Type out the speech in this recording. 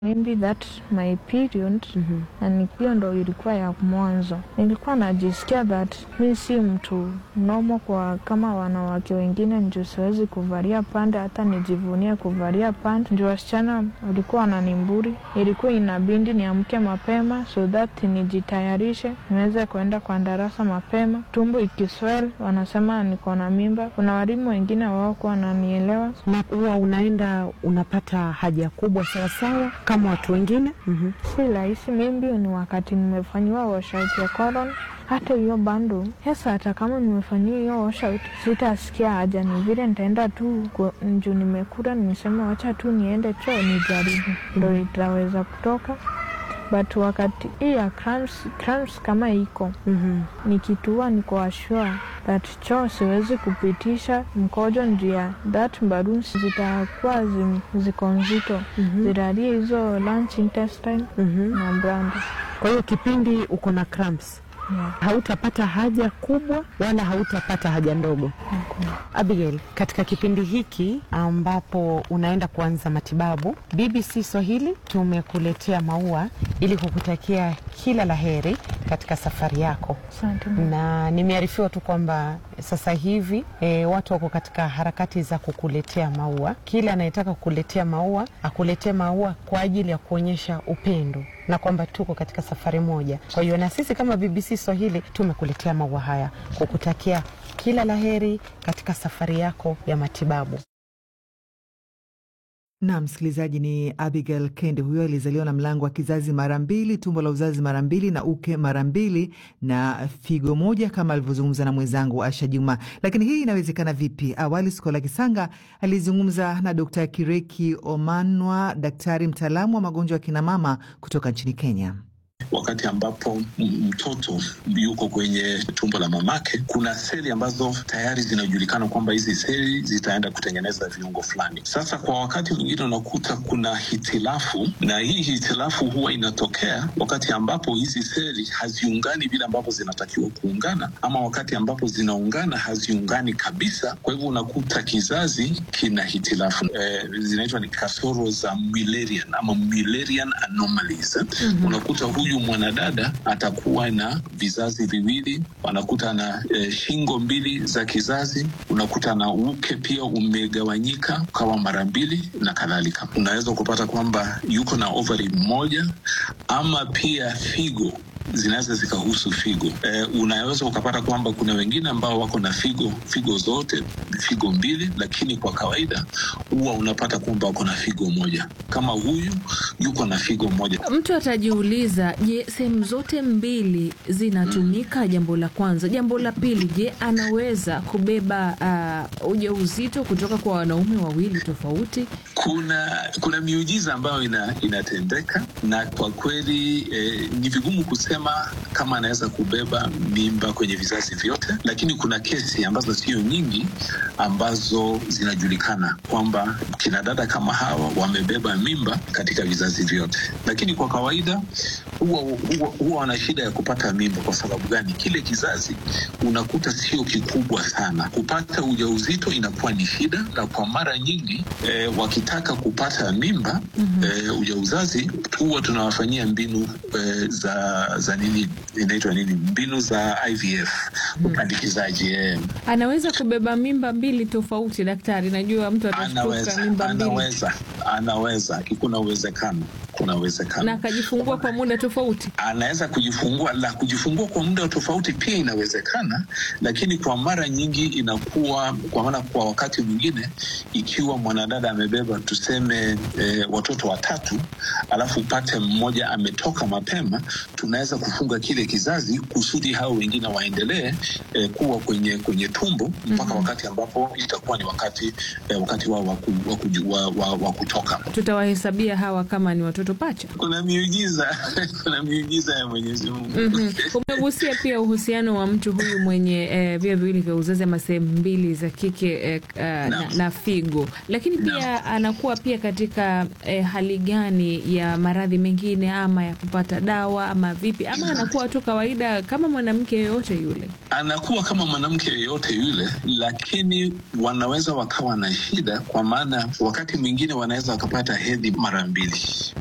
maybe that my period Mhm. na ni- hiyo ndo ilikuwa ya mwanzo. Nilikuwa najisikia that mi si mtu nomo kwa kama wanawake wengine, ndio siwezi kuvalia pande, hata nijivunie kuvalia pande. Ndio wasichana walikuwa wananimburi, ilikuwa inabindi niamke mapema so that nijitayarishe niweze kuenda kwa darasa mapema. Tumbo ikiswell wanasema niko na mimba. Kuna walimu wengine waokuwa wananielewa na huwa unaenda unapata haja kubwa sawasawa kama watu wengine Mhm. si rahisi. Mimbi ni wakati nimefanyiwa washout ya colon, hata hiyo bando sasa. Hata kama nimefanyiwa hiyo washout, sitasikia haja, ni vile nitaenda tu ku- juu nimekula, nimesema wacha tu niende choo nijaribu, ndo itaweza kutoka. But wakati hii ya cramps, cramps kama iko Mhm. nikitua niko ashua that choo siwezi kupitisha mkojo njia that balloons zitakuwa zi- ziko nzito Mhm. ziralie hizo lunch intestine Mhm. na branda Kwa hiyo kipindi uko na cramps yeah. hautapata haja kubwa wala hautapata haja ndogo. Abigail, katika kipindi hiki ambapo unaenda kuanza matibabu, BBC Swahili tumekuletea maua ili kukutakia kila la heri katika safari yako, Asante. na nimearifiwa tu kwamba sasa hivi e, watu wako katika harakati za kukuletea maua. Kila anayetaka kukuletea maua akuletee maua kwa ajili ya kuonyesha upendo na kwamba tuko katika safari moja. Kwa hiyo na sisi kama BBC Swahili tumekuletea maua haya kukutakia kila laheri katika safari yako ya matibabu. Na msikilizaji, ni Abigail Kende. Huyo alizaliwa na mlango wa kizazi mara mbili, tumbo la uzazi mara mbili, na uke mara mbili na figo moja, kama alivyozungumza na mwenzangu Asha Juma. Lakini hii inawezekana vipi? Awali Skola Kisanga alizungumza na Dkt Kireki Omanwa, daktari mtaalamu wa magonjwa ya kinamama kutoka nchini Kenya. Wakati ambapo m- mtoto yuko kwenye tumbo la mamake, kuna seli ambazo tayari zinajulikana kwamba hizi seli zitaenda kutengeneza viungo fulani. Sasa kwa wakati mwingine unakuta kuna hitilafu, na hii hitilafu huwa inatokea wakati ambapo hizi seli haziungani vile ambavyo zinatakiwa kuungana, ama wakati ambapo zinaungana haziungani kabisa. Kwa hivyo unakuta kizazi kina hitilafu eh, zinaitwa ni kasoro za Mullerian ama Mullerian anomalies. Mm-hmm. Unakuta huyu mwanadada atakuwa na vizazi viwili, anakuta na eh, shingo mbili za kizazi, unakuta na uke pia umegawanyika ukawa mara mbili na kadhalika. Unaweza kupata kwamba yuko na ovari moja ama pia figo zinaweza zikahusu figo. Eh, unaweza ukapata kwamba kuna wengine ambao wako na figo figo zote figo mbili, lakini kwa kawaida huwa unapata kwamba wako na figo moja. Kama huyu yuko na figo moja, Mtu atajiuliza, je, sehemu zote mbili zinatumika? Jambo la kwanza. Jambo la pili, je, anaweza kubeba uh, ujauzito kutoka kwa wanaume wawili tofauti? kuna kuna miujiza ambayo ina, inatendeka na kwa kweli eh, ni vigumu kusema kama anaweza kubeba mimba kwenye vizazi vyote, lakini kuna kesi ambazo sio nyingi ambazo zinajulikana kwamba kina dada kama hawa wamebeba mimba katika vizazi vyote, lakini kwa kawaida huwa huwa huwa wana shida ya kupata mimba. Kwa sababu gani? Kile kizazi unakuta sio kikubwa sana, kupata ujauzito inakuwa ni shida, na kwa mara nyingi eh, wakitaka kupata mimba mm-hmm. eh, ujauzazi huwa tunawafanyia mbinu eh, za za nini inaitwa nini, mbinu za IVF upandikizaji eh. Anaweza kubeba mimba mbili tofauti, daktari? Najua mtu atashtuka Anaweza, mimba mbili anaweza, anaweza, kuna uwezekano, kuna uwezekano na akajifungua kwa muda tofauti. anaweza kujifungua la kujifungua kwa muda tofauti pia inawezekana, lakini kwa mara nyingi inakuwa kwa maana, kwa wakati mwingine, ikiwa mwanadada amebeba tuseme e, watoto watatu, alafu upate mmoja ametoka mapema, tunaweza kufunga kile kizazi kusudi hao wengine waendelee e, kuwa kwenye kwenye tumbo mpaka mm-hmm. wakati ambapo itakuwa ni wakati e, wakati wao wa, ku, wa, kuju- wa, wa, wa kutoka. Tutawahesabia hawa kama ni watoto pacha. Kuna miujiza kuna miujiza ya Mwenyezi Mungu Mhm. Umegusia pia uhusiano wa mtu huyu mwenye eh, via viwili vya uzazi ama sehemu mbili za kike eh, uh, na, Naam. na figo, lakini pia anakuwa pia katika eh, hali gani ya maradhi mengine ama ya kupata dawa ama vipi, ama anakuwa tu kawaida kama mwanamke yoyote yule? anakuwa kama mwanamke yeyote yule, lakini wanaweza wakawa na shida, kwa maana wakati mwingine wanaweza wakapata hedhi mara mbili